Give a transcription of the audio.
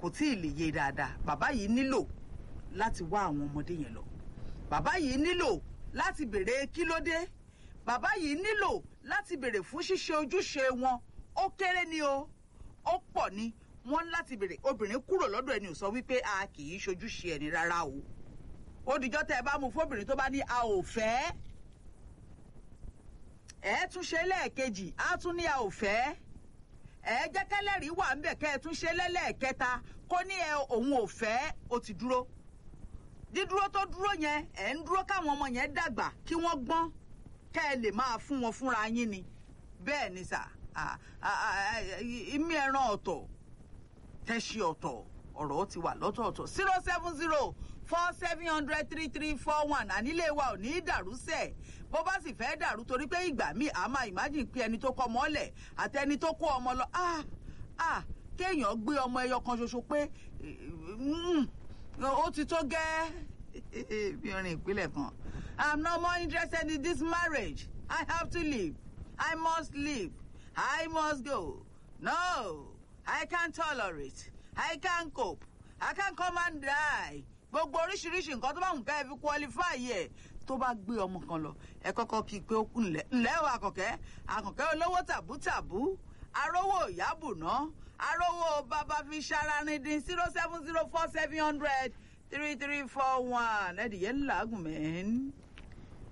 kò tí ì lè yé dáadáa bàbá yìí nílò láti wá àwọn ọmọdé yẹn lọ bàbá yìí nílò láti béèrè kí ló dé bàbá yìí nílò láti béèrè fún ṣíṣe ojúṣe wọn ó kéré ni o ó pọ̀ ni wọ́n láti béèrè obìnrin kúrò lọ́dọ̀ ẹni ò sọ wípé a kì í ṣojúṣe ẹni rárá o ó dìjọ́ tẹ́ ẹ bá mú fóbìnrin tó bá ní a ò fẹ́ ẹ tún ṣe lẹ́ẹ̀kejì á tún ní a ò fẹ́ ẹ jẹ́ kẹ́lẹ́rìí wà ńbẹ̀ kẹ́ ẹ tún ṣe lẹ́lẹ́ẹ̀kẹta kó ní ẹ òun ò fẹ́ ó ti dúró dídúró tó dúró yẹn ẹ ń dúró káwọn ọmọ yẹn dàgbà kí wọ́n gbọ́n kẹ́ ẹ lè máa fún wọn fúnra yín ni bẹ́ẹ̀ ni sà ìmí ẹran ọ̀tọ̀ tẹ́sí ọ̀tọ̀ ọ̀rọ̀ ti wà lọ́tọ̀ọ̀tọ̀ zero seven zero four seven hundred three three four one ànílé wa ò ní í dàrú sẹ̀ bó bá sì fẹ́ dàrú torí pé ìgbà míì a máa imagine pé ẹni tó kọ́ ọmọ ọ̀lẹ̀ àti ẹni tó kó ọmọ lọ ah ah kéèyàn gbé ọmọ ẹyọ kan ṣoṣo pé ó ti tó gẹ́ bí orin ìpínlẹ̀ kan i'm no more interested in this marriage i have to leave i must leave i must go no i can't tolerate i can't cope i can't come and die gbogbo oríṣiríṣi nǹkan tó bá ń ká ẹ fi qualify yẹ tó bá gbé ọmọ kan lọ ẹ kọ́kọ́ kí i pé ó kú ńlẹ̀ ńlẹ́ o àkànkẹ́ àkànkẹ́ olówó tàbútàbú arówó ìyábùná arówó bàbá fi ṣaranídìí zero seven zero four seven hundred three three four one ẹ̀dìyẹ ńlá gùn mẹ́rin.